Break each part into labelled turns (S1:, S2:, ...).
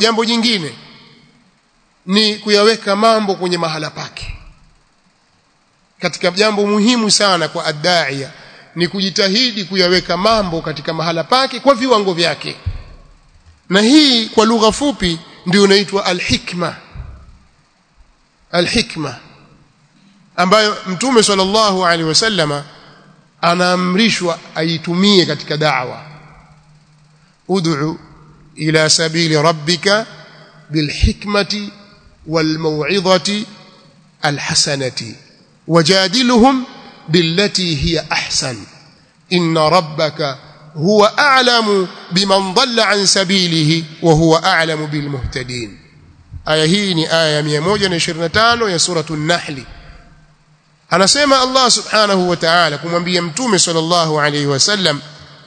S1: jambo jingine ni kuyaweka mambo kwenye mahala pake katika jambo muhimu sana kwa addaia ni kujitahidi kuyaweka mambo katika mahala pake kwa viwango vyake na hii kwa lugha fupi ndio inaitwa alhikma alhikma ambayo mtume sallallahu alaihi wasallama anaamrishwa aitumie katika da'wa ud'u ila sabili rabbika bilhikmati walmaw'idhati alhasanati wajadilhum billati hiya ahsan inna rabbaka huwa a'lamu biman dhalla an sabilihi wa huwa a'lamu bilmuhtadin aya hii ni aya ya 125 ya suratul nahl anasema Allah subhanahu wa ta'ala kumwambia mtume sallallahu alayhi wasallam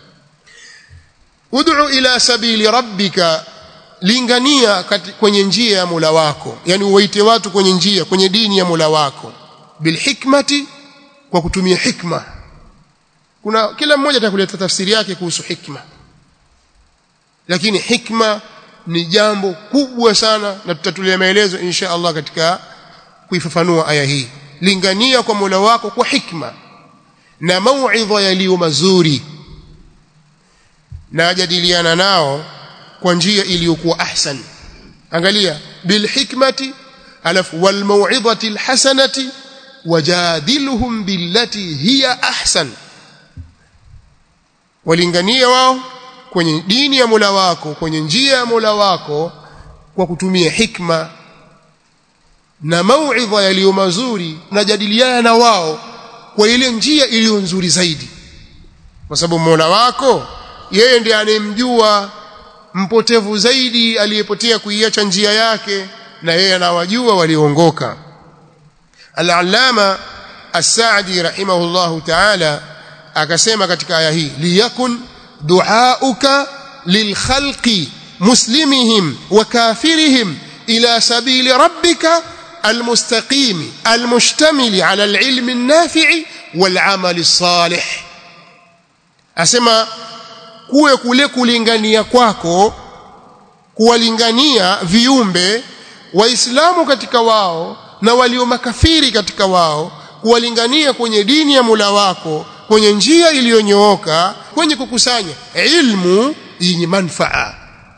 S1: ud'u ila sabili rabbika lingania kwenye njia ya Mola wako yani uwaite watu kwenye njia kwenye dini ya Mola wako bilhikmati kwa kutumia hikma kuna kila mmoja atakuleta tafsiri yake kuhusu hikma lakini hikma ni jambo kubwa sana na tutatulia maelezo insha Allah katika kuifafanua aya hii lingania kwa Mola wako kwa hikma na mauidha yaliyo mazuri na jadiliana nao kwa njia iliyokuwa ahsan angalia bil hikmati alafu wal mauidhati al hasanati wajadilhum billati hiya ahsan walingania wao kwenye dini ya Mola wako kwenye njia ya Mola wako kwa kutumia hikma na mauidha yaliyo mazuri na jadiliana na wao kwa ile njia iliyo nzuri zaidi kwa sababu Mola wako yeye ndiye anemjua mpotevu zaidi aliyepotea kuiacha njia yake na yeye anawajua walioongoka Al-Allama As-Sa'di rahimahullahu ta'ala akasema katika aya hii liyakun du'auka lilkhalqi muslimihim wa kafirihim ila sabili rabbika المستقيم المشتمل على العلم النافع والعمل الصالح asema kuwe kule kulingania kwako kuwalingania viumbe waislamu katika wao na walio makafiri katika wao kuwalingania kwenye dini ya Mola wako kwenye njia iliyonyooka kwenye kukusanya ilmu yenye manfaa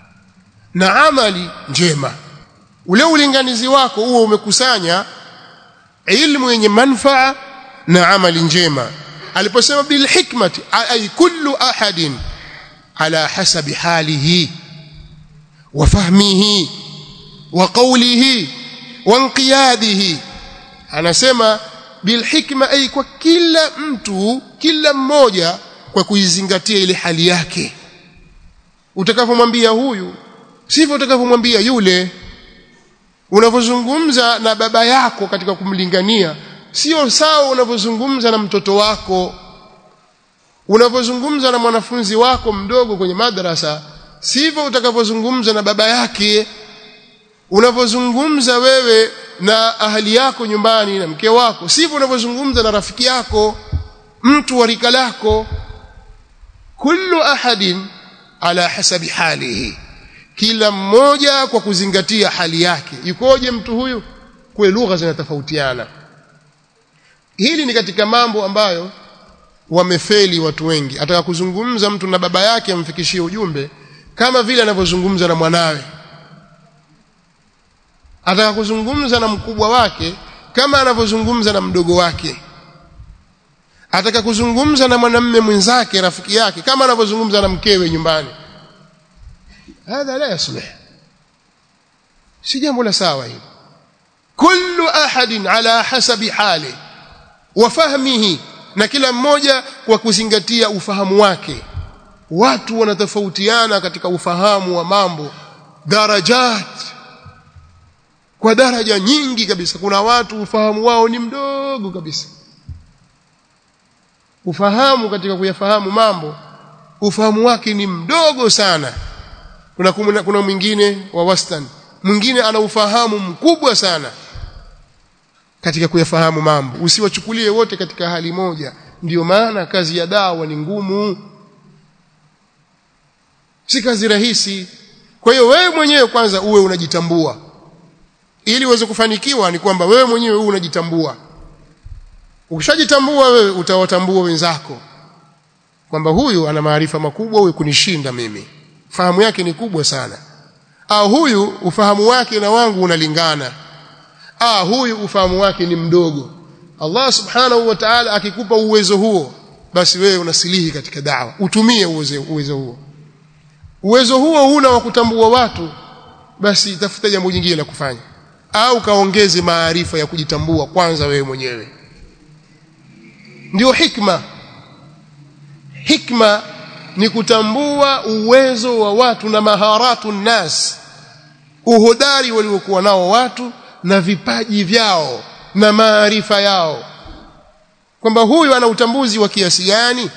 S1: na amali njema ule ulinganizi wako huo umekusanya ilmu yenye manfaa na amali njema aliposema bil hikmati ay kullu ahadin ala hasabi halihi wa fahmihi wa qawlihi wa inqiyadihi anasema bil hikma ay kwa kila mtu kila mmoja kwa kuizingatia ile hali yake utakapomwambia huyu sivyo utakapomwambia yule unavyozungumza na baba yako katika kumlingania sio sawa unavyozungumza na mtoto wako unavyozungumza na mwanafunzi wako mdogo kwenye madrasa sivyo utakavyozungumza na baba yake unavyozungumza wewe na ahali yako nyumbani na mke wako sivyo unavyozungumza na rafiki yako mtu wa rika lako kullu ahadin ala hasabi halihi kila mmoja kwa kuzingatia hali yake yukoje mtu huyu kwa lugha zinatofautiana hili ni katika mambo ambayo wamefeli watu wengi ataka kuzungumza mtu na baba yake amfikishie ujumbe kama vile anavyozungumza na mwanawe ataka kuzungumza na mkubwa wake kama anavyozungumza na mdogo wake ataka kuzungumza na mwanamme mwenzake rafiki yake kama anavyozungumza na mkewe nyumbani hadha la yaslih si jambo la sawa hili kullu ahadin ala hasabi hali wa fahmihi na kila mmoja kwa kuzingatia ufahamu wake watu wanatofautiana katika ufahamu wa mambo darajat kwa daraja nyingi kabisa kuna watu ufahamu wao ni mdogo kabisa ufahamu katika kuyafahamu mambo ufahamu wake ni mdogo sana kuna kuna, kuna mwingine wa wastani mwingine ana ufahamu mkubwa sana katika kuyafahamu mambo usiwachukulie wote katika hali moja ndiyo maana kazi ya dawa ni ngumu si kazi rahisi kwa hiyo wewe mwenyewe kwanza uwe unajitambua ili uweze kufanikiwa ni kwamba wewe mwenyewe uwe unajitambua ukishajitambua wewe utawatambua wenzako kwamba huyu ana maarifa makubwa huyu kunishinda mimi fahamu yake ni kubwa sana au huyu ufahamu wake na wangu unalingana ah huyu ufahamu wake ni mdogo Allah subhanahu wa ta'ala akikupa uwezo huo basi wewe unasilihi katika dawa utumie uwezo, uwezo huo uwezo huo huna wa kutambua watu basi tafuta jambo jingine la kufanya au kaongeze maarifa ya kujitambua kwanza wewe mwenyewe ndio hikma hikma ni kutambua uwezo wa watu na maharatu nas uhodari waliokuwa nao watu na vipaji vyao na maarifa yao kwamba huyu ana utambuzi wa kiasi gani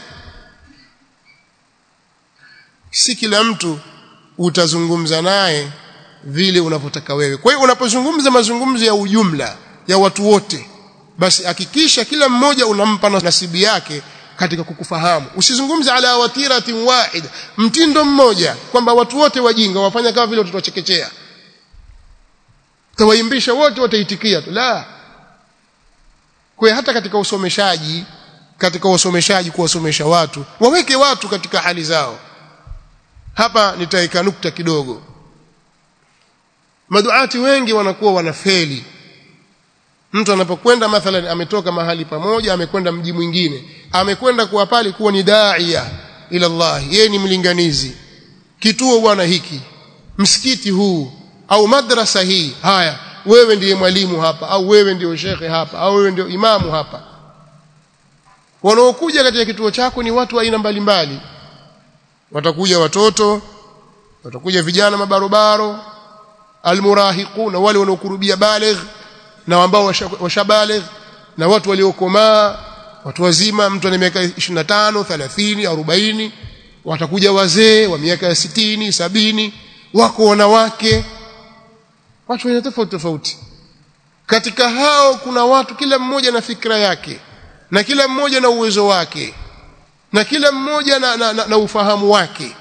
S1: si kila mtu utazungumza naye vile unavyotaka wewe kwa hiyo unapozungumza mazungumzo ya ujumla ya watu wote basi hakikisha kila mmoja unampa nasibi yake katika kukufahamu usizungumze ala watiratin wahida mtindo mmoja kwamba watu wote wajinga wafanya kama vile watoto wachekechea tawaimbisha wote wataitikia tu la kwa hata katika usomeshaji katika usomeshaji kuwasomesha watu waweke watu katika hali zao hapa nitaika nukta kidogo maduati wengi wanakuwa wanafeli mtu anapokwenda mathalan ametoka mahali pamoja amekwenda mji mwingine amekwenda kuwa pale kuwa ni daia ila Allah yeye ni mlinganizi kituo bwana hiki msikiti huu au madrasa hii haya wewe ndiye mwalimu hapa au wewe ndio shekhe hapa au wewe ndio imamu hapa wanaokuja katika kituo chako ni watu wa aina mbalimbali watakuja watoto watakuja vijana mabarobaro almurahiquna wale wanaokurubia baligh na ambao washabaligh na watu waliokomaa watu wazima mtu ana miaka 25 30 40 watakuja wazee wa miaka ya 60 sabini wako wanawake watu wenye tofauti tofauti katika hao kuna watu kila mmoja na fikra yake na kila mmoja na uwezo wake na kila mmoja na, na, na, na ufahamu wake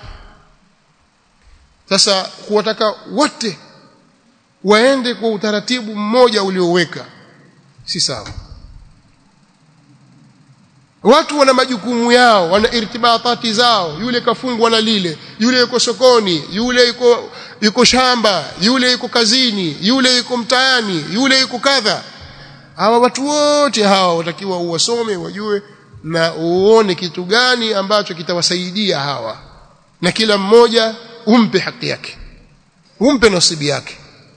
S1: sasa kuwataka wote waende kwa utaratibu mmoja ulioweka si sawa watu wana majukumu yao wana irtibatati zao yule kafungwa na lile yule yuko sokoni yule yuko yuko shamba yule yuko kazini yule yuko mtaani yule yuko kadha hawa watu wote hawa watakiwa uwasome wajue na uone kitu gani ambacho kitawasaidia hawa na kila mmoja umpe haki yake umpe nasibi yake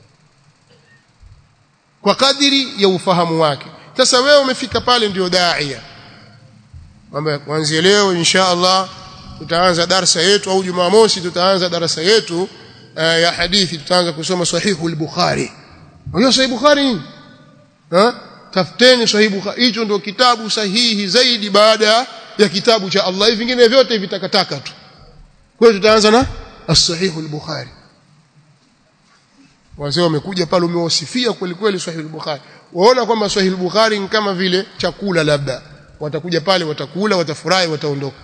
S1: kwa kadiri ya ufahamu wake sasa wewe umefika pale ndio daia kwamba kuanzia leo insha Allah tutaanza darasa yetu au Jumamosi tutaanza darasa yetu uh, ya hadithi tutaanza kusoma sahihu al-Bukhari hiyo sahihi Bukhari ha tafuteni sahihi Bukhari hicho ndio kitabu sahihi zaidi baada ya kitabu cha Allah hivi vingine vyote vitakataka tu kwa hiyo tutaanza na as-sahihu al-Bukhari wazee wamekuja pale umewasifia kweli kweli sahihi al-Bukhari waona kwamba sahihi al-Bukhari ni kama vile chakula labda watakuja pale watakula watafurahi wataondoka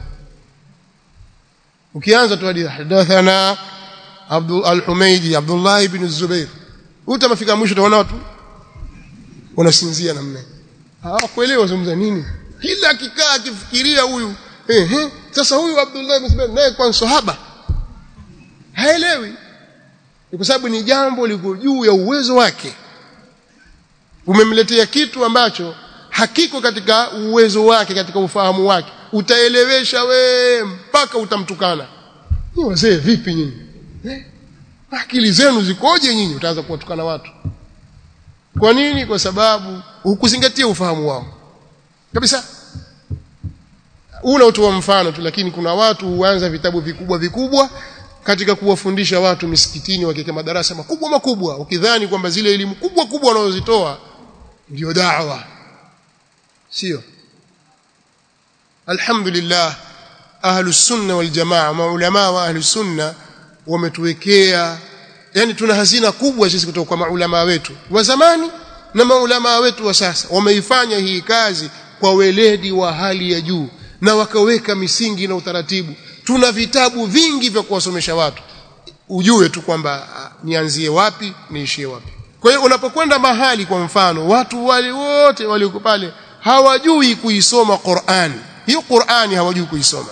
S1: ukianza tu hadithi hadathana Abdul al-Humaydi Abdullah ibn Zubair utamafika mwisho utaona watu wanasinzia namna hawakuelewa zungumza nini kila kikaa akifikiria huyu ehe sasa huyu Abdullah ibn Zubair naye kwa sahaba haelewi kwa sababu ni jambo liko juu ya uwezo wake umemletea kitu ambacho hakiko katika uwezo wake katika ufahamu wake utaelewesha we mpaka utamtukana ni wazee vipi nyinyi eh? akili zenu zikoje nyinyi utaanza kuwatukana watu kwa nini kwa sababu hukuzingatia ufahamu wao kabisa una utoa mfano tu lakini kuna watu huanza vitabu vikubwa vikubwa katika kuwafundisha watu misikitini wakiweka madarasa makubwa makubwa ukidhani kwamba zile elimu kubwa kubwa wanazozitoa ndio da'wa sio alhamdulillah ahlus sunna wal jamaa maulama wa ahlus sunna wametuwekea yani tuna hazina kubwa sisi kutoka kwa maulama wetu wa zamani na maulama wetu wa sasa wameifanya hii kazi kwa weledi wa hali ya juu na wakaweka misingi na utaratibu tuna vitabu vingi vya kuwasomesha watu ujue tu kwamba nianzie wapi niishie wapi kwa hiyo unapokwenda mahali kwa mfano watu wale wote walioko pale hawajui kuisoma Qur'an hiyo Qur'ani hawajui kuisoma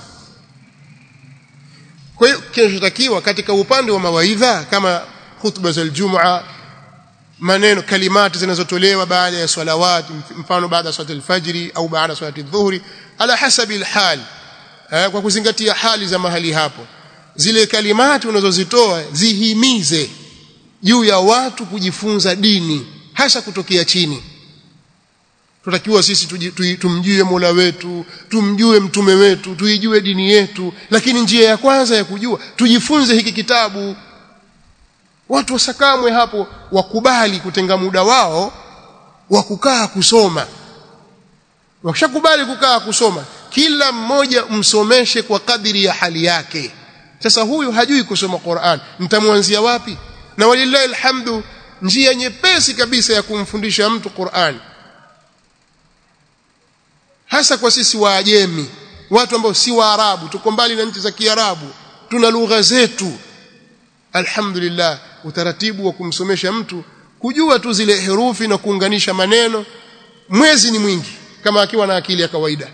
S1: kwa hiyo kinachotakiwa katika upande wa mawaidha kama khutba za Ijumaa maneno kalimati zinazotolewa baada ya salawat mfano baada ya swala al-fajri au baada ya swala adhuhuri ala hasabi al-hal kwa kuzingatia hali za mahali hapo zile kalimati unazozitoa zihimize juu ya watu kujifunza dini hasa kutokea chini tutakiwa sisi tumjue Mola wetu tumjue mtume wetu tuijue dini yetu lakini njia ya kwanza ya kujua tujifunze hiki kitabu watu wasakamwe hapo wakubali kutenga muda wao wa kukaa kusoma wakishakubali kukaa kusoma kila mmoja msomeshe kwa kadiri ya hali yake sasa huyu hajui kusoma Qur'an mtamwanzia wapi na walillahi alhamdu njia nyepesi kabisa ya kumfundisha mtu Qur'an hasa kwa sisi waajemi watu ambao si waarabu tuko mbali na nchi za kiarabu tuna lugha zetu alhamdulillah utaratibu wa kumsomesha mtu kujua tu zile herufi na kuunganisha maneno mwezi ni mwingi kama akiwa na akili ya kawaida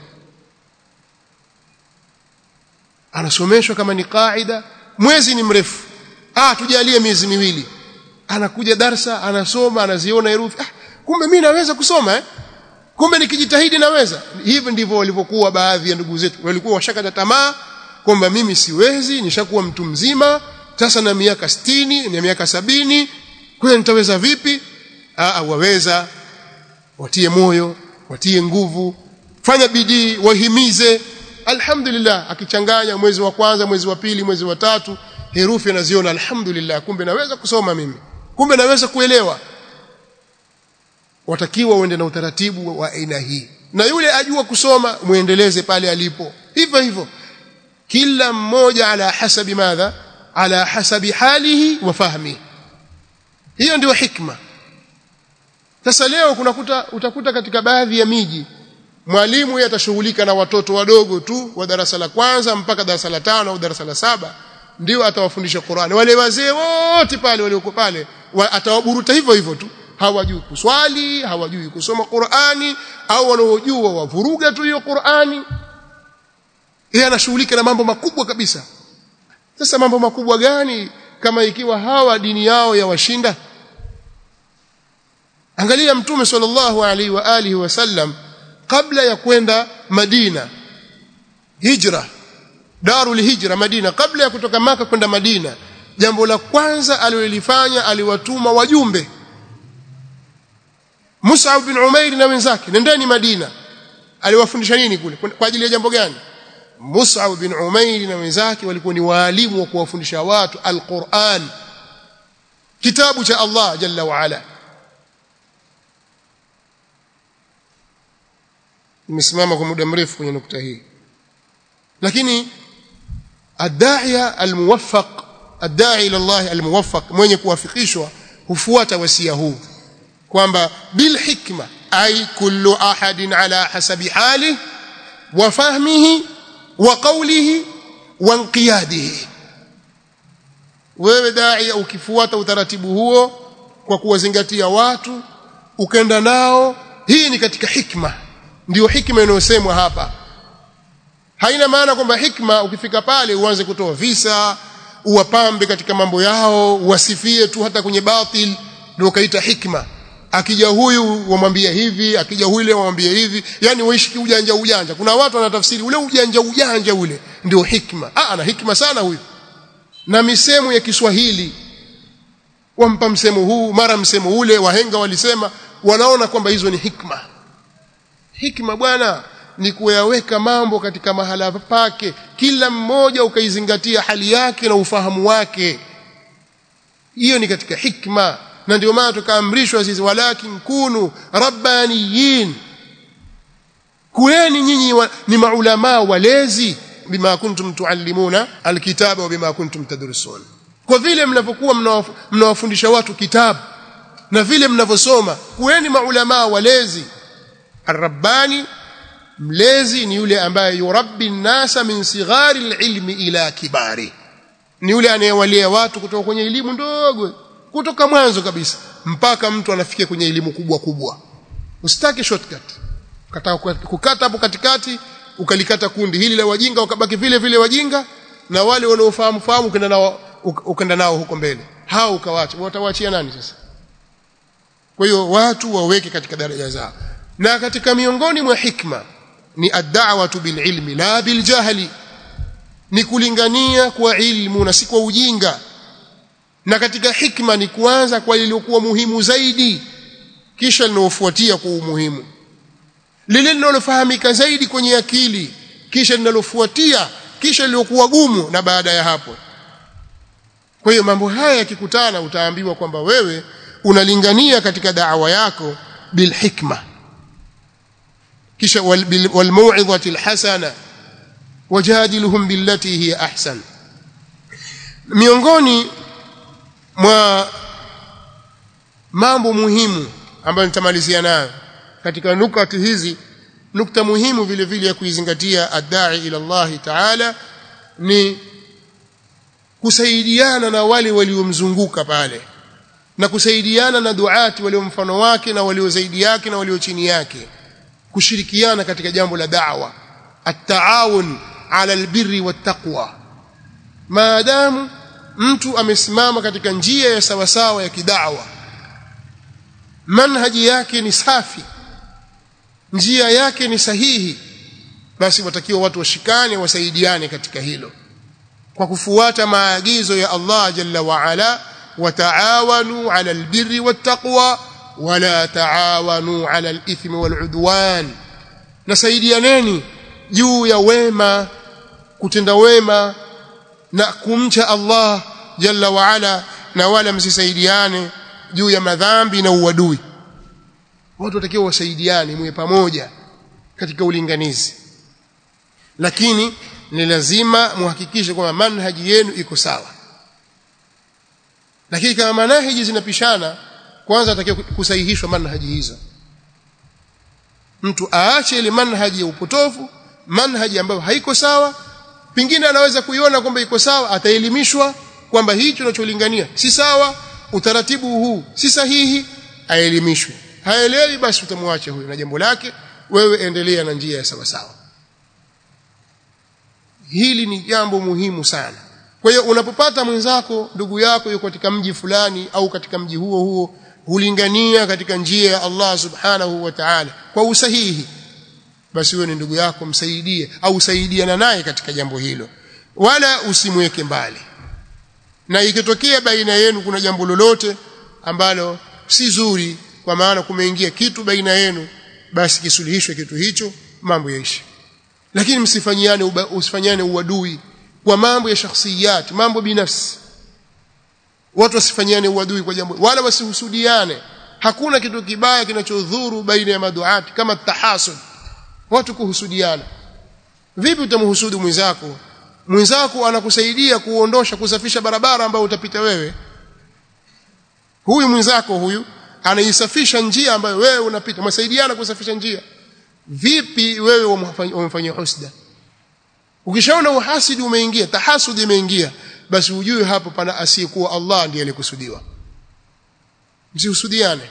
S1: anasomeshwa kama ni kaida mwezi ni mrefu ah tujalie miezi miwili anakuja darsa anasoma anaziona herufi ah kumbe mimi naweza kusoma eh kumbe nikijitahidi naweza hivi ndivyo walivyokuwa baadhi ya ndugu zetu walikuwa washakata tamaa kwamba mimi siwezi nishakuwa mtu mzima sasa na miaka sitini na miaka sabini kwa nitaweza vipi ah waweza watie moyo watie nguvu fanya bidii wahimize alhamdulillah akichanganya mwezi wa kwanza mwezi wa pili mwezi wa tatu herufi anaziona alhamdulillah kumbe naweza kusoma mimi kumbe naweza kuelewa watakiwa uende na utaratibu wa aina hii na yule ajua kusoma muendeleze pale alipo hivyo hivyo kila mmoja ala hasabi madha ala hasabi halihi wa fahmi hiyo ndio hikma sasa leo kunakuta utakuta katika baadhi ya miji mwalimu yeye atashughulika na watoto wadogo tu wa darasa la kwanza mpaka darasa la tano au darasa la saba ndio atawafundisha Qur'ani wale wazee wote pale walioko pale wa, atawaburuta hivyo hivyo tu hawajui kuswali hawajui kusoma Qur'ani au wanaojua wavuruga tu hiyo Qur'ani yeye anashughulika na mambo makubwa kabisa sasa mambo makubwa gani kama ikiwa hawa dini yao ya washinda angalia mtume sallallahu alaihi wa alihi wasallam kabla ya kwenda Madina hijra darul hijra Madina kabla ya kutoka maka kwenda Madina jambo la kwanza alilolifanya aliwatuma wajumbe Mus'ab bin Umair na wenzake nendeni Madina aliwafundisha nini kule kwa ajili ya jambo gani Mus'ab bin Umair na wenzake walikuwa ni waalimu wa kuwafundisha watu al-Qur'an kitabu cha Allah jalla wa ala nimesimama kwa muda mrefu kwenye nukta hii lakini ad-da'iya al-muwaffaq ad-da'i ila Allah al-muwaffaq mwenye kuwafikishwa hufuata wasia huu kwamba bil hikma ay kullu ahadin ala hasabi halihi wa fahmihi wa qawlihi wa inqiyadihi wewe dai ukifuata utaratibu huo kwa kuwazingatia watu ukenda nao hii ni katika hikma ndio hikma inayosemwa hapa haina maana kwamba hikma ukifika pale uanze kutoa visa uwapambe katika mambo yao uwasifie tu hata kwenye batil ndio kaita hikma akija huyu wamwambia hivi akija yule wamwambia hivi yani waishi ujanja ujanja kuna watu wanatafsiri ule ujanja ujanja ule ndio hikma ah ana hikma sana huyu na misemo ya Kiswahili wampa msemo huu mara msemo ule wahenga walisema wanaona kwamba hizo ni hikma hikma bwana ni kuyaweka mambo katika mahala pake kila mmoja ukaizingatia hali yake na ufahamu wake hiyo ni katika hikma na ndio maana tukaamrishwa sisi walakin kunu rabbaniyin kueni nyinyi wa, ni maulama walezi bima kuntum tuallimuna alkitaba wa bima kuntum tadrusun kwa vile mnapokuwa mnawafundisha watu kitabu na vile mnavyosoma kueni maulama walezi arrabbani mlezi ni yule ambaye yurabbi nasa min sighari alilmi ila kibari ni yule anayewalia watu kutoka kwenye elimu ndogo kutoka mwanzo kabisa mpaka mtu anafikia kwenye elimu kubwa kubwa usitaki shortcut ukataka kukata hapo katikati ukalikata kundi hili la wajinga wakabaki vile vile wajinga na wale wanaofahamu fahamu ukaenda nao ukaenda nao huko mbele hao ukawacha watawaachia nani sasa kwa hiyo watu waweke katika daraja zao na katika miongoni mwa hikma ni ad-da'watu bil ilmi la bil jahli ni kulingania kwa ilmu na si kwa ujinga na katika hikma ni kuanza kwa lililokuwa muhimu zaidi kisha linalofuatia kwa umuhimu lile linalofahamika zaidi kwenye akili kisha linalofuatia kisha lilokuwa gumu na baada ya hapo kwa hiyo mambo haya yakikutana utaambiwa kwamba wewe unalingania katika da'wa yako bil hikma kisha wal mau'izati al hasana wajadiluhum billati hiya ahsan miongoni mwa mambo muhimu ambayo nitamalizia nayo katika nukati hizi nukta muhimu vile vile ya kuizingatia adai ila Allah taala ni kusaidiana na wale waliomzunguka pale na kusaidiana na duati walio mfano wake na walio zaidi yake na walio chini yake kushirikiana katika jambo la da'wa at-taawun ala albirri wattaqwa maadamu mtu amesimama katika njia ya sawasawa ya kidawa manhaji yake ni safi njia yake ni sahihi basi watakiwa watu washikane wasaidiane katika hilo kwa kufuata maagizo ya Allah jalla wa ala wataawanu ala albirri wattaqwa wala taawanu ala alithmi waludwan nasaidianeni juu ya wema kutenda wema na kumcha Allah jalla wa ala na wala msisaidiane juu ya madhambi na uadui watu watakiwa wasaidiane mwe pamoja katika ulinganizi lakini ni lazima muhakikishe kwamba manhaji yenu iko sawa lakini kama manhaji zinapishana kwanza atakiwa kusahihishwa manhaji hizo mtu aache ile manhaji ya upotofu manhaji ambayo haiko sawa pingine anaweza kuiona kwamba iko sawa ataelimishwa kwamba hicho unacholingania si sawa utaratibu huu si sahihi aelimishwe haelewi basi utamwacha huyo na jambo lake wewe endelea na njia ya sawa sawa hili ni jambo muhimu sana kwa hiyo unapopata mwenzako ndugu yako yuko katika mji fulani au katika mji huo huo hulingania katika njia ya Allah subhanahu wa ta'ala kwa usahihi basi wewe ni ndugu yako msaidie au usaidiana naye katika jambo hilo wala usimweke mbali na ikitokea baina yenu kuna jambo lolote ambalo si zuri kwa maana kumeingia kitu baina yenu basi kisuluhishwe kitu hicho mambo yaishi lakini msifanyiane usifanyane uadui kwa mambo ya shakhsiyat mambo binafsi watu wasifanyiane uadui kwa jambo wala wasihusudiane hakuna kitu kibaya kinachodhuru baina ya maduati kama tahasud watu kuhusudiana vipi utamhusudu mwenzako mwenzako anakusaidia kuondosha kusafisha barabara ambayo utapita wewe huyu mwenzako huyu anaisafisha njia ambayo wewe unapita msaidiana kusafisha njia vipi wewe umemfanyia husda ukishaona uhasidi umeingia tahasudi imeingia basi ujue hapo pana asiyekuwa Allah ndiye alikusudiwa msihusudiane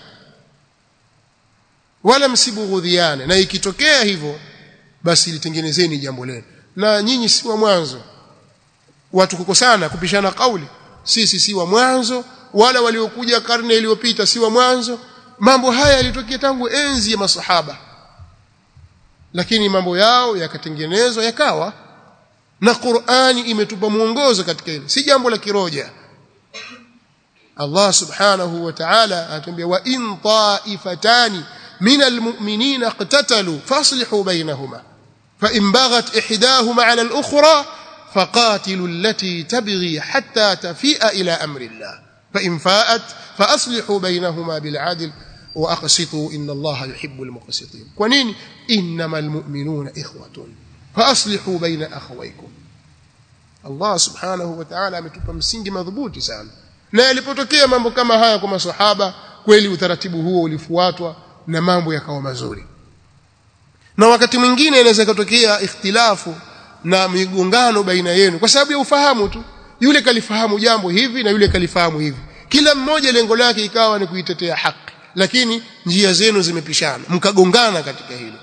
S1: wala msibughudhiane na ikitokea hivyo basi litengenezeni jambo lenu na nyinyi si wa mwanzo watu kukosana kupishana kauli sisi si wa mwanzo wala waliokuja karne iliyopita si wa mwanzo mambo haya yalitokea tangu enzi ya masahaba lakini mambo yao yakatengenezwa yakawa na Qur'ani imetupa mwongozo katika hilo si jambo la kiroja Allah subhanahu wa ta'ala anatuambia wa in ta'ifatani من المؤمنين اقتتلوا فاصلحوا بينهما فإن بغت إحداهما على الأخرى فقاتلوا التي تبغي حتى تفيء إلى أمر الله فإن فاءت فأصلحوا بينهما بالعدل وأقسطوا إن الله يحب المقسطين ونين إنما المؤمنون إخوة فأصلحوا بين أخويكم الله سبحانه وتعالى ametupa msingi madhubuti sana na yalipotokea mambo kama haya kwa maswahaba kweli utaratibu huo ulifuatwa na mambo yakawa mazuri na wakati mwingine inaweza kutokea ikhtilafu na migongano baina yenu kwa sababu ya ufahamu tu yule kalifahamu jambo hivi na yule kalifahamu hivi kila mmoja lengo lake ikawa ni kuitetea haki lakini njia zenu zimepishana mkagongana katika hilo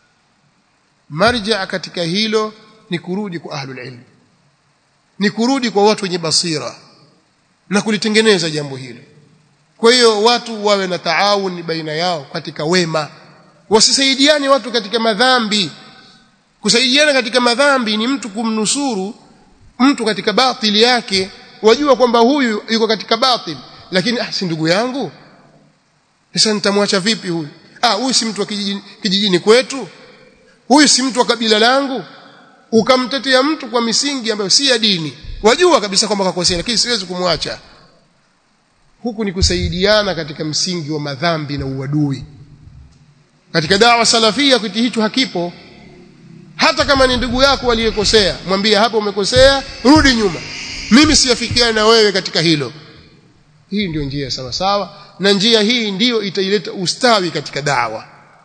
S1: marja katika hilo ni kurudi kwa ahlul ilm ni kurudi kwa watu wenye basira na kulitengeneza jambo hilo kwa hiyo watu wawe na taawun baina yao katika wema wasisaidiane watu katika madhambi kusaidiana katika madhambi ni mtu kumnusuru mtu katika batili yake wajua kwamba huyu yuko katika batili lakini ah si ndugu yangu sasa nitamwacha vipi huyu ah huyu si mtu wa kijijini, kijijini kwetu huyu si mtu wa kabila langu ukamtetea mtu kwa misingi ambayo si ya dini wajua kabisa kwamba kakosea lakini siwezi kumwacha huku ni kusaidiana katika msingi wa madhambi na uadui katika dawa salafia kitu hicho hakipo hata kama ni ndugu yako aliyekosea mwambie hapo umekosea rudi nyuma mimi siafikiana na wewe katika hilo hii ndio njia sawa sawa na njia hii ndiyo itaileta ustawi katika dawa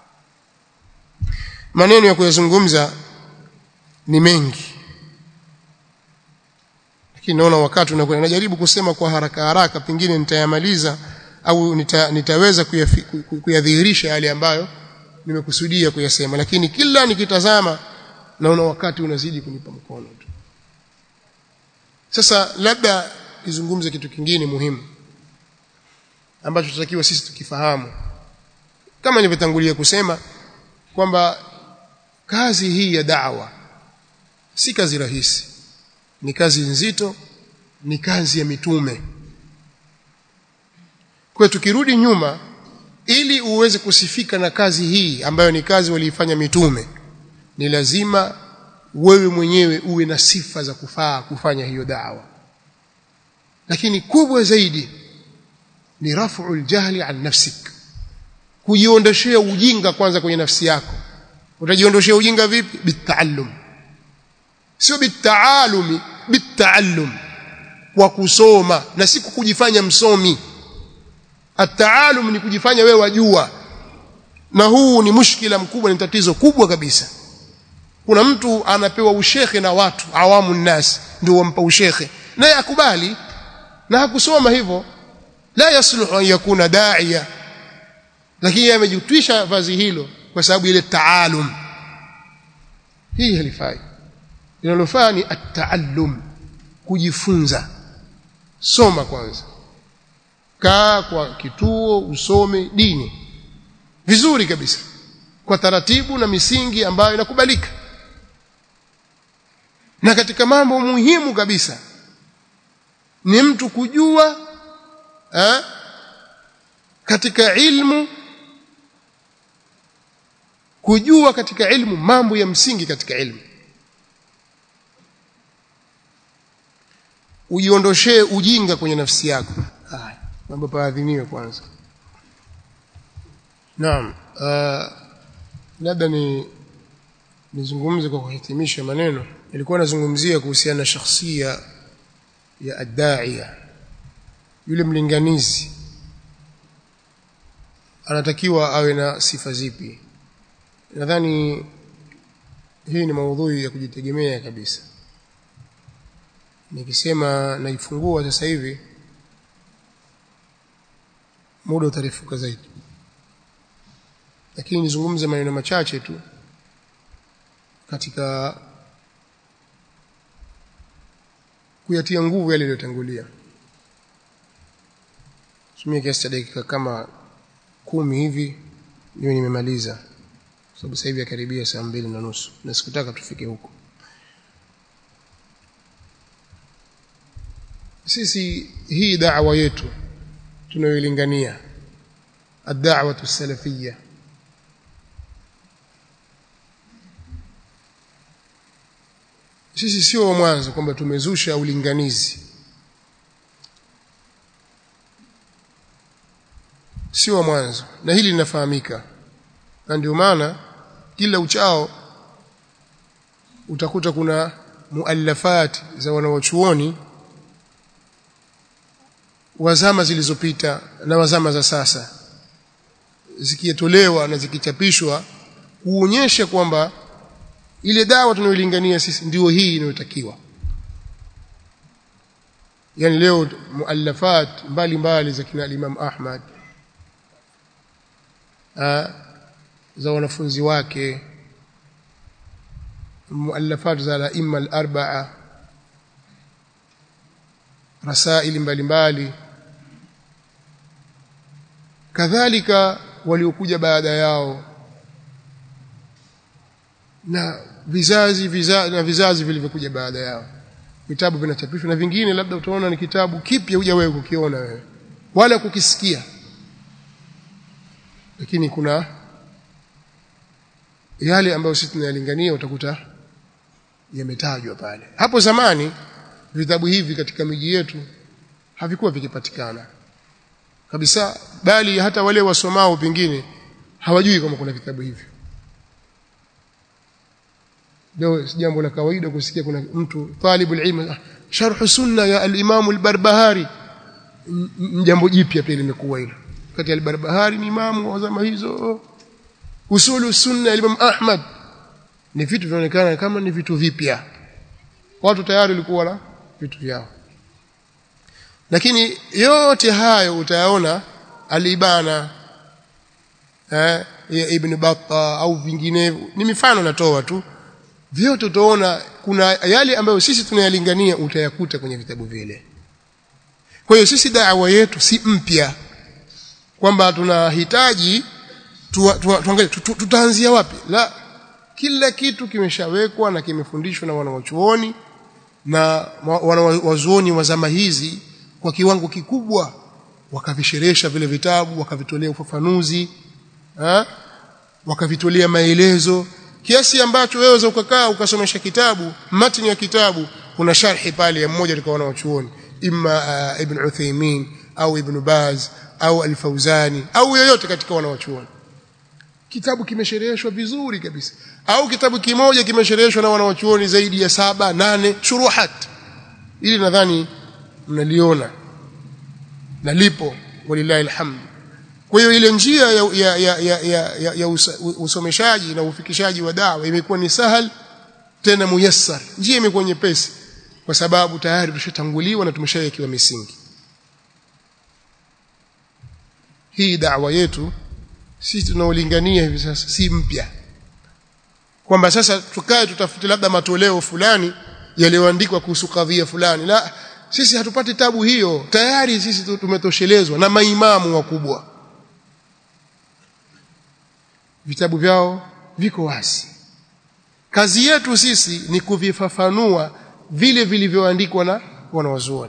S1: maneno ya kuyazungumza ni mengi lakini naona wakati unakwenda najaribu kusema kwa haraka haraka pengine nitayamaliza au nita, nitaweza kuyadhihirisha yale ambayo nimekusudia kuyasema lakini kila nikitazama naona wakati unazidi kunipa mkono tu sasa labda nizungumze kitu kingine muhimu ambacho tutakiwa sisi tukifahamu kama nilivyotangulia kusema kwamba kazi hii ya da'wa si kazi rahisi ni kazi nzito ni kazi ya mitume kwa tukirudi nyuma ili uweze kusifika na kazi hii ambayo ni kazi waliifanya mitume ni lazima wewe mwenyewe uwe na sifa za kufaa kufanya hiyo dawa lakini kubwa zaidi ni raf'ul jahli an nafsik kujiondoshea ujinga kwanza kwenye nafsi yako utajiondoshea ujinga vipi bitaallum sio bitaalumi bitaallum kwa kusoma na si kujifanya msomi ataalum ni kujifanya wewe wajua na huu ni mushkila mkubwa ni tatizo kubwa kabisa kuna mtu anapewa ushekhe na watu awamu nnas ndio wampa ushekhe naye akubali na hakusoma hivyo la yasluhu an yakuna da'iya lakini amejitwisha vazi hilo kwa sababu ile taalum hii halifai linalofaa ni at-taallum kujifunza soma kwanza kaa kwa kituo usome dini vizuri kabisa kwa taratibu na misingi ambayo inakubalika na katika mambo muhimu kabisa ni mtu kujua eh, katika ilmu kujua katika ilmu mambo ya msingi katika ilmu ujiondoshee ujinga kwenye nafsi yako haya mambo paadhiniwe kwanza naam uh, labda ni nizungumze kwa kuhitimisha maneno nilikuwa nazungumzia kuhusiana na shakhsia ya addaia yule mlinganizi anatakiwa awe na sifa zipi nadhani hii ni maudhui ya kujitegemea kabisa nikisema naifungua sasa hivi muda utarefuka zaidi lakini nizungumze maneno machache tu katika kuyatia nguvu yale yaliyotangulia tumia kiasi cha dakika kama kumi hivi niwe nimemaliza sababu sasa hivi yakaribia saa mbili na nusu na sikutaka tufike huko sisi hii da'wa yetu tunayoilingania ad-da'watu as-salafiyya sisi sio wa mwanzo kwamba tumezusha ulinganizi sio wa mwanzo na hili linafahamika na ndio maana kila uchao utakuta kuna muallafati za wanawachuoni wazama zilizopita na wazama za sasa zikitolewa na zikichapishwa kuonyesha kwamba ile dawa tunayolingania sisi ndio hii inayotakiwa yani leo muallafat mbalimbali za kina Imam Ahmad ha, za wanafunzi wake muallafat za al-imma al-arba'a rasaili mbalimbali kadhalika waliokuja baada yao na vizazi vizazi na vizazi vilivyokuja baada yao vitabu vinachapishwa na vingine labda utaona ni kitabu kipya huja wewe kukiona wewe wala kukisikia lakini kuna yale ambayo sisi tunayalingania utakuta yametajwa pale hapo zamani vitabu hivi katika miji yetu havikuwa vikipatikana kabisa bali hata wale wasomao pengine hawajui kama kuna vitabu hivyo leo si jambo la kawaida kusikia kuna mtu talibul ilm sharh sunna ya al-imam al-barbahari jambo jipya pia limekuwa hilo kati ya al-barbahari ni imamu wa zama hizo usulu sunna ya imam ahmad ni vitu vinaonekana kama ni vitu vipya watu tayari walikuwa na vitu vyao lakini yote hayo utayaona alibana eh, ya ibn batta au vinginevyo ni mifano natoa tu vyote utaona kuna yale ambayo sisi tunayalingania utayakuta kwenye vitabu vile kwa hiyo sisi da'wa yetu si mpya kwamba tunahitaji tuangalie tutaanzia wapi la kila kitu kimeshawekwa na kimefundishwa na wanawachuoni na wanawazuoni wa zama hizi kwa kiwango kikubwa wakavisherehesha vile vitabu wakavitolea ufafanuzi ha? wakavitolea maelezo kiasi ambacho wewe waweza ukakaa ukasomesha kitabu matni ya kitabu kuna sharhi pale ya mmoja katika wanawachuoni imma uh, ibn Uthaymeen au ibn Baz au al-Fauzani au yoyote katika wanawachuoni kitabu kimeshereheshwa vizuri kabisa au kitabu kimoja kimeshereheshwa na wanawachuoni zaidi ya saba nane shuruhat ili nadhani mnaliona na lipo walillahi alhamd kwa hiyo ile njia ya, ya, ya, ya, ya, ya, ya usomeshaji na ufikishaji wa dawa imekuwa ni sahal tena muyassar njia imekuwa nyepesi kwa sababu tayari tushatanguliwa na tumeshawekewa misingi hii dawa yetu sisi tunaolingania hivi sasa si mpya kwamba sasa tukae tutafute labda matoleo fulani yaliyoandikwa kuhusu kadhia fulani la sisi hatupati tabu hiyo tayari sisi tumetoshelezwa na maimamu wakubwa vitabu vyao viko wazi kazi yetu sisi ni kuvifafanua vile vilivyoandikwa na wanawazuoni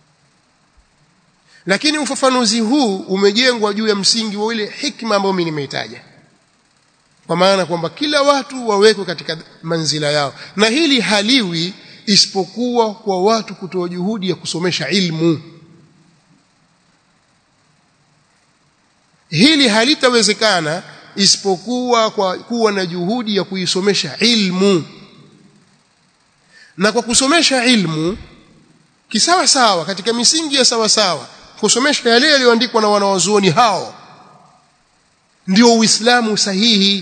S1: lakini ufafanuzi huu umejengwa juu ya msingi wa ile hikma ambayo mimi nimeitaja kwa maana kwamba kila watu wawekwe katika manzila yao na hili haliwi isipokuwa kwa watu kutoa juhudi ya kusomesha ilmu hili halitawezekana isipokuwa kwa kuwa na juhudi ya kuisomesha ilmu na kwa kusomesha ilmu kisawa sawa katika misingi ya sawa sawa kusomesha yale yaliyoandikwa na wanawazuoni hao ndio uislamu sahihi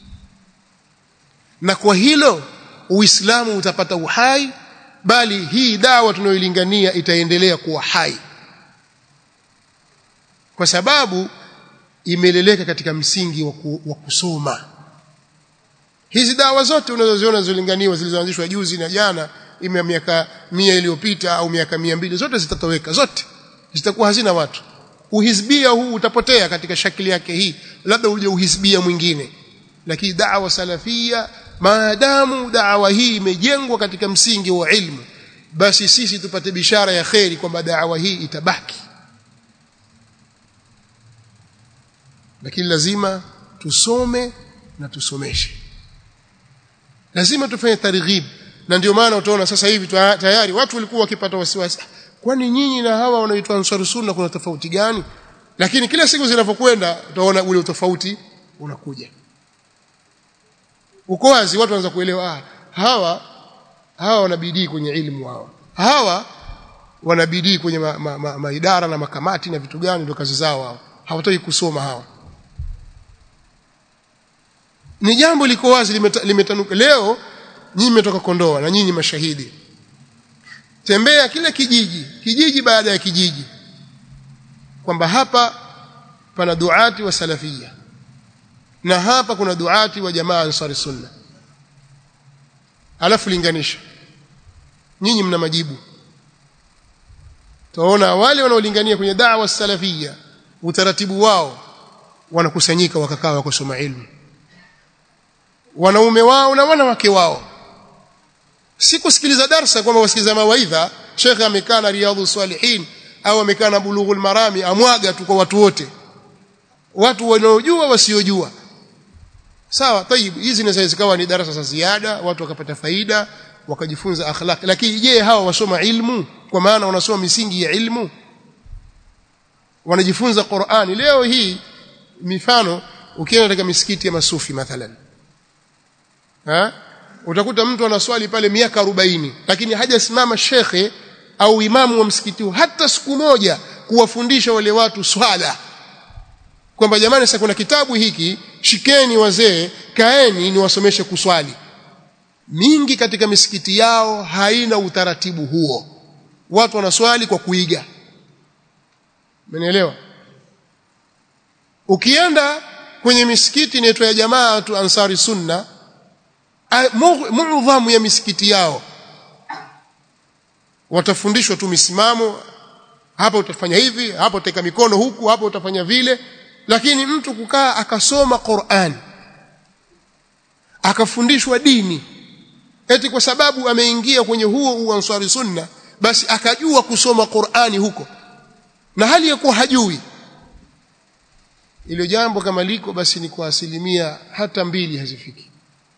S1: na kwa hilo uislamu utapata uhai bali hii dawa tunayoilingania itaendelea kuwa hai kwa sababu imeleleka katika msingi wa, ku, wa kusoma hizi dawa zote unazoziona zilizolinganiwa zilizoanzishwa juzi na jana ime miaka mia iliyopita au miaka mia mbili zote zitatoweka zote zitakuwa hazina watu uhizbia huu utapotea katika shakili yake hii labda uje uhizbia mwingine lakini da'wa salafia maadamu da'wa hii imejengwa katika msingi wa ilmu basi sisi tupate bishara ya kheri kwamba da'wa hii itabaki lakini lazima tusome na tusomeshe lazima tufanye targhib na ndio maana utaona sasa hivi tayari watu walikuwa wakipata wasiwasi kwani nyinyi na hawa wanaoitwa ansar sunna kuna tofauti gani lakini kila siku zinavyokwenda utaona ule tofauti unakuja uko wazi watu wanaanza kuelewa ah, hawa hawa wanabidii kwenye ilmu wao hawa wanabidii kwenye maidara ma, ma, ma, ma na makamati na vitu gani ndio kazi zao hao hawataki kusoma hawa ni jambo liko wazi limetanuka leo nyinyi mmetoka Kondoa na nyinyi mashahidi tembea kile kijiji kijiji baada ya kijiji kwamba hapa pana duati wa salafia na hapa kuna duati wa jamaa ansari sunna alafu linganisha nyinyi mna majibu tunaona wale wanaolingania kwenye da'wa salafia utaratibu wao wanakusanyika wakakaa wakasoma ilmu wanaume wao na wanawake wao si kusikiliza darsa kwamba wasikiliza mawaidha shekhe amekaa na riyadhus salihin au amekaa na bulughul marami amwaga tu kwa watu wote watu wanaojua wasiojua sawa tayib hizi zinaweza zikawa ni darasa za ziada watu wakapata faida wakajifunza akhlaq lakini je hawa wasoma ilmu kwa maana wanasoma misingi ya ilmu wanajifunza Qur'ani leo hii mifano ukienda katika misikiti ya masufi mathalan ha utakuta mtu anaswali pale miaka 40 lakini hajasimama shekhe au imamu wa msikiti hata siku moja kuwafundisha wale watu swala kwamba jamani sasa kuna kitabu hiki shikeni wazee kaeni niwasomeshe kuswali mingi katika misikiti yao haina utaratibu huo watu wanaswali kwa kuiga Umenielewa? Ukienda kwenye misikiti inaitwa ya jamaa tu Ansari Sunna, muudhamu ya misikiti yao watafundishwa tu misimamo, hapa utafanya hivi, hapa utaweka mikono huku, hapa utafanya vile, lakini mtu kukaa akasoma Qur'an akafundishwa dini eti kwa sababu ameingia kwenye huo uansari sunna basi akajua kusoma Qur'ani huko na hali ya kuwa hajui ilo jambo kama liko basi ni kwa asilimia hata mbili hazifiki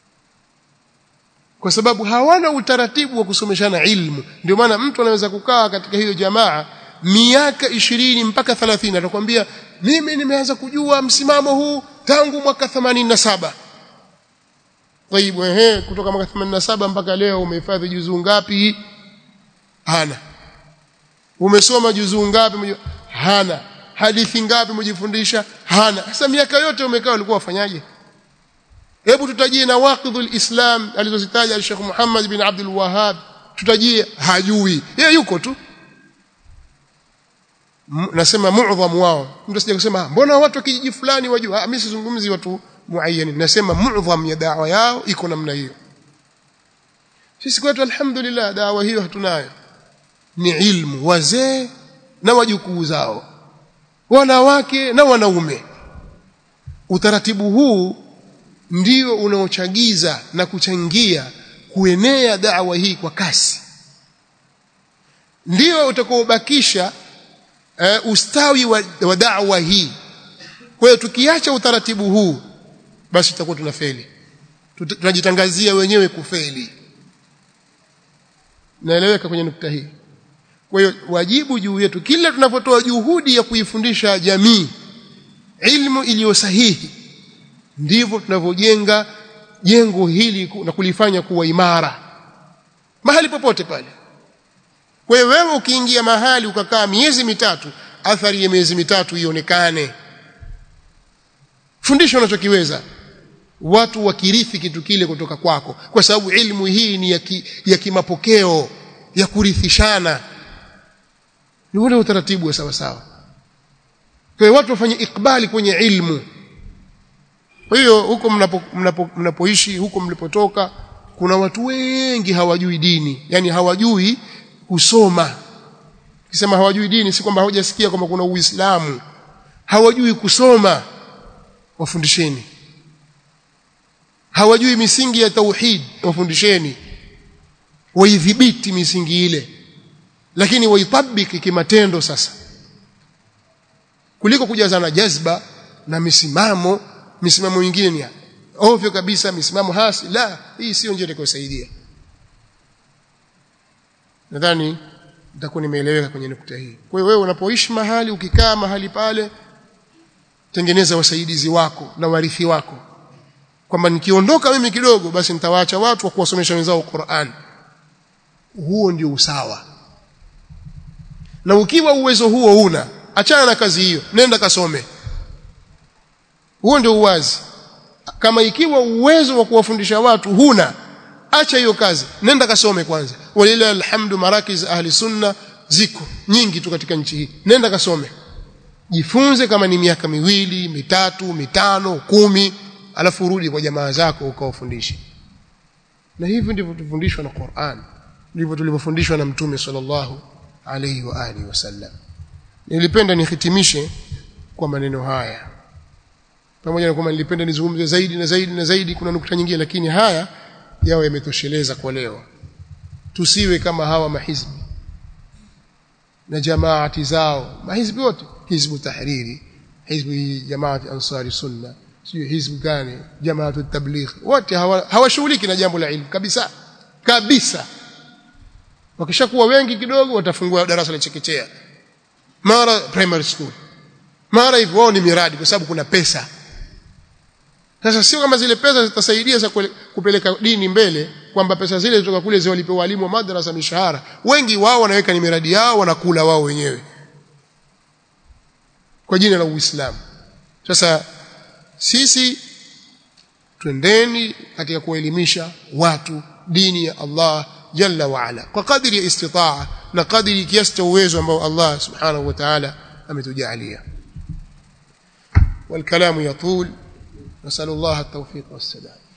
S1: kwa sababu hawana utaratibu wa kusomeshana ilmu ndio maana mtu anaweza kukaa katika hiyo jamaa miaka ishirini mpaka 30 atakwambia mimi nimeanza kujua msimamo huu tangu mwaka 87 Taibu ehe kutoka mwaka 87 mpaka leo umehifadhi juzuu ngapi hana umesoma juzuu ngapi hana hadithi ngapi umejifundisha hana sasa miaka yote umekaa ulikuwa wafanyaje hebu tutajie na waqidhul islam alizozitaja Sheikh Muhammad bin Abdul Wahhab tutajie hajui yeye yuko tu nasema muadhamu wao mtu asije kusema mbona watu wa kijiji fulani wajua mimi sizungumzi watu muayyani nasema muadham ya dawa yao iko namna hiyo sisi kwetu alhamdulillah dawa hiyo hatunayo ni ilmu wazee na wajukuu zao wanawake na wanaume utaratibu huu ndio unaochagiza na kuchangia kuenea dawa hii kwa kasi ndio utakaobakisha uh, ustawi wa, wa dawa hii kwa hiyo tukiacha utaratibu huu basi tutakuwa tunafeli tunajitangazia wenyewe kufeli naeleweka kwenye nukta hii kwa hiyo wajibu juu yetu kila tunapotoa juhudi ya kuifundisha jamii ilmu iliyo sahihi ndivyo tunavyojenga jengo hili na kulifanya kuwa imara mahali popote pale kwa hiyo wewe ukiingia mahali ukakaa miezi mitatu athari ya miezi mitatu ionekane fundisha unachokiweza watu wakirithi kitu kile kutoka kwako kwa sababu ilmu hii ni ya, ki, ya kimapokeo ya kurithishana ni ule utaratibu wa sawa sawa kwa hiyo watu wafanye ikbali kwenye ilmu kwa hiyo huko mnapo, mnapo, mnapoishi huko mlipotoka kuna watu wengi hawajui dini yani hawajui kusoma kisema hawajui dini si kwamba hawajasikia kwamba kuna uislamu hawajui kusoma wafundisheni hawajui misingi ya tauhid wafundisheni waidhibiti misingi ile lakini waitabiki kimatendo sasa kuliko kujazana jazba na misimamo misimamo mingine ni ovyo kabisa misimamo hasi la hii sio njia itakayosaidia nadhani nitakuwa nimeeleweka kwenye nukta hii kwa hiyo wewe unapoishi mahali ukikaa mahali pale tengeneza wasaidizi wako na warithi wako kwamba nikiondoka mimi kidogo basi nitawaacha watu wa kuwasomesha wenzao Qur'an huo ndio usawa na ukiwa uwezo huo una achana na kazi hiyo nenda kasome huo ndio uwazi kama ikiwa uwezo wa kuwafundisha watu huna acha hiyo kazi nenda kasome kwanza walila alhamdu marakiz ahli sunna ziko nyingi tu katika nchi hii nenda kasome jifunze kama ni miaka miwili mitatu mitano kumi alafu urudi kwa jamaa zako ukawafundishe na hivi ndivyo tufundishwa na Qur'an ndivyo tulivyofundishwa na mtume sallallahu alayhi wa alihi wasallam nilipenda nihitimishe kwa maneno haya pamoja na kwamba nilipenda nizungumze zaidi na zaidi na zaidi kuna nukta nyingine lakini haya yao yametosheleza kwa leo tusiwe kama hawa mahizbi na jamaati zao mahizbi wote hizbu tahriri hizbu jamaati ansari sunna sio hizbu gani jamaatu tabligh wote hawashughuliki hawa na jambo la ilmu kabisa kabisa wakishakuwa wengi kidogo watafungua darasa la chekechea mara primary school mara hivyo wao ni miradi kwa sababu kuna pesa sasa sio kama zile pesa zitasaidia za kupeleka dini mbele kwamba pesa zile zitoka kule ziwalipe walimu wa madrasa mishahara wengi wao wanaweka ni miradi yao wanakula wao wenyewe kwa jina la Uislamu sasa sisi twendeni katika kuelimisha watu dini ya Allah jalla wa ala kwa kadiri ya istitaa na kadiri kiasi cha uwezo ambao Allah subhanahu wa ta'ala ametujalia والكلام يطول نسأل الله التوفيق والسداد